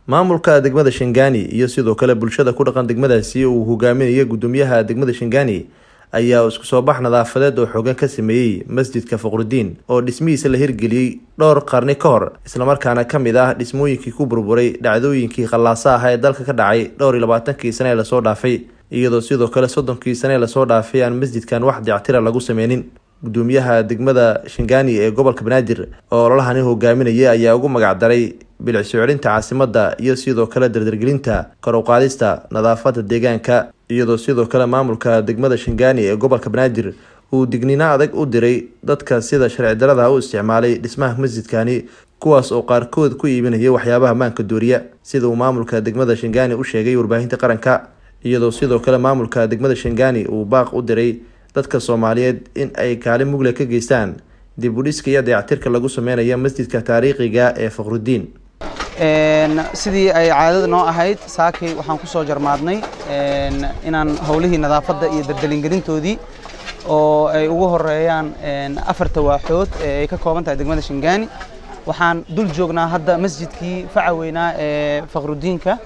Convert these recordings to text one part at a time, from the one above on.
maamulka degmada shangaani iyo sidoo kale bulshada ku dhaqan degmadaasi uu hogaaminaya gudoomiyaha degmada shangaani ayaa isku soo bax nadaafadeed oo xoogan ka sameeyey masjidka faqrudiin oo dhismihiisa la hirgeliyey dhowr qarni ka hor islamarkaana ka mid ah dhismooyinkii ku burburay dhacdooyinkii khallaasa ah ee dalka ka dhacay dhowr iyo labaatankii sane ee lasoo dhaafay iyadoo sidoo kale soddonkii sane ee lasoo dhaafay aan masjidkan wax dictira lagu sameynin gudoomiyaha degmada shangaani ee gobolka banaadir oo ololahani hogaaminaya ayaa ugu magacdaray bilicso celinta caasimadda iyo sidoo kale dardargelinta kor u qaadista nadaafada deegaanka iyadoo sidoo kale maamulka degmada shangaani ee gobolka banaadir uu digniino adag u diray dadka sida sharci darada u isticmaalay dhismaha masjidkani kuwaas oo qaarkood ku iibinaya waxyaabaha maanka dooriya sida uu maamulka degmada shangaani u sheegay warbaahinta qaranka iyadoo sidoo kale maamulka degmada shangaani uu baaq u diray dadka soomaaliyeed in ay kaalin mugle ka geystaan dib u dhiska iyo dayactirka lagu sameynayo masjidka taariikhiga ee faqrudiin sidii ay caadada noo ahayd saakay waxaan ku soo jarmaadnay inaan howlihii nadaafadda iyo dardalingelintoodii oo ay ugu horeeyaan afarta waaxood ee ay ka kooban tahay degmada shangaani waxaan dul joognaa hadda masjidkii faca weynaa ee faqrudiinka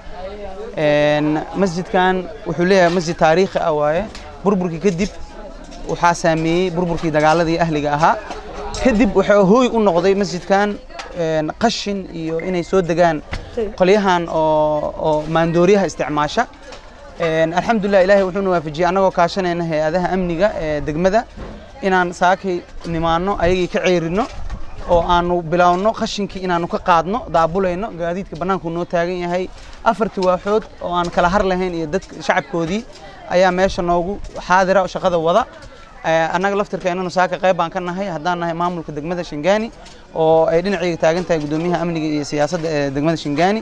masjidkan wuxuu leeyahay masjid taariikhi ah waaye burburkii kadib waxaa saameeyey burburkii dagaaladii ahliga ahaa kadib waxaa hooy u noqday masjidkan qashin iyo inay soo degaan qolyahan oo maandooriyaha isticmaasha alxamdulilah ilaahay wuxuuna waafajiyey annagoo kaashanayna hay-adaha amniga ee degmada inaan saakay nimaano ayagii ka ceerino oo aanu bilaawno qashinkii inaanu ka qaadno daabulayno gaadiidka bannaanku noo taagan yahay afartii waaxood oo aan kala har lahayn iyo dadka shacabkoodii ayaa meesha noogu xaadira shaqada wada annaga laftirkeennanu saaka qayb baan ka nahay haddaan nahay maamulka degmada shangaani oo ay dhinacayga taagan tahay guddoomiyaha amniga iyo siyaasadda ee degmada shangaani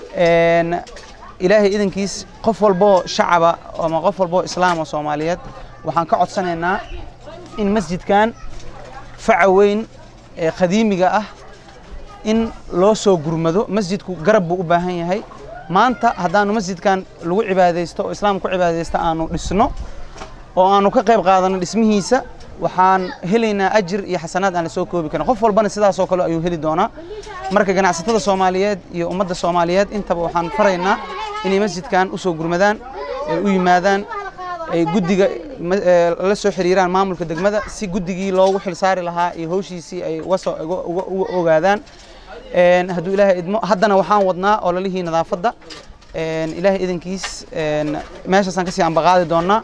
ilaahay idankiis qof walboo shacaba ama qof walboo islaam oo soomaaliyeed waxaan ka codsanaynaa in masjidkan faca weyn ee qadiimiga ah in loo soo gurmado masjidku garab buu u baahan yahay maanta haddaanu masjidkan lagu cibaadaysto oo islaam ku cibaadaysta aanu dhisno oo aanu ka qayb qaadano dhismihiisa waxaan helaynaa ajir iyo xasanaad aan la soo koobi karin qof walbana sidaasoo kale ayuu heli doonaa marka ganacsatada soomaaliyeed iyo ummadda soomaaliyeed intaba waxaan faraynaa inay masjidkan usoo gurmadaan ay u yimaadaan ay guddiga la soo xiriiraan maamulka degmada si guddigii loogu xilsaari lahaa iyo hawshiisii ay uga ogaadaan hadduu ilaahay idmo haddana waxaan wadnaa ololihii nadaafadda ilaahay idankiis meeshaasaan kasii ambaqaadi doonaa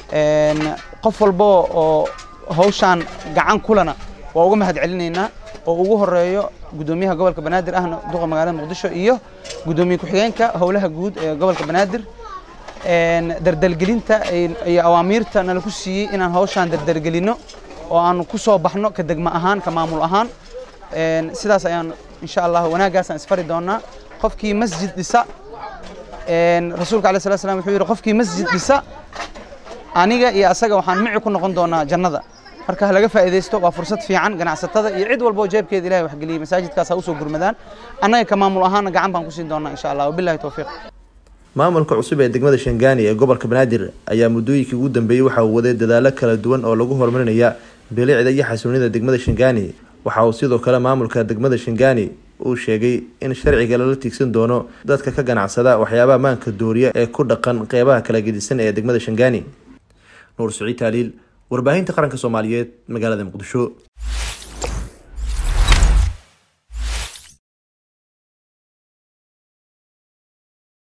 qof walbo oo hawshaan gacan kulana waa uga mahad celinaynaa oo ugu horeeyo guddoomiyaha gobolka banaadir ahna duqa magaalada muqdisho iyo guddoomiye ku-xigeenka howlaha guud ee gobolka banaadir dardalgelinta iyo awaamiirta nala ku siiyey inaan hawshaan dardargelino oo aanu ku soo baxno ka degmo ahaan ka maamul ahaan sidaas ayaan insha allah wanaaggaasaan isfari doonaa qofkii masjid dhisa rasuulka alayh salatu slam wuxuu yidhi qofkii masjid dhisa aniga iyo asaga waxaan mici ku noqon doonaa jannada marka ha laga faa'iidaysto waa fursad fiican ganacsatada iyo cid walba oo jeebkeeda ilahay waxgeliyey masaajidkaas ha usoo gurmadaan annaga ka maamul ahaana gacan baan ku siin doonaa insha allah wabillahi towfiiq maamulka cusub ee degmada shangaani ee gobolka banaadir ayaa muddooyinkii ugu dambeeyey waxa uu waday dadaalo kala duwan oo lagu horumarinaya bilicda iyo xasuunida degmada shangaani waxa uu sidoo kale maamulka degmada shangaani uu sheegay in sharciga lala tiigsan doono dadka ka ganacsada waxyaabaha maanka dooriya ee ku dhaqan qeybaha kala gedisan ee degmada shangaani nuur saciid taaliil warbaahinta qaranka soomaaliyeed magaalada muqdisho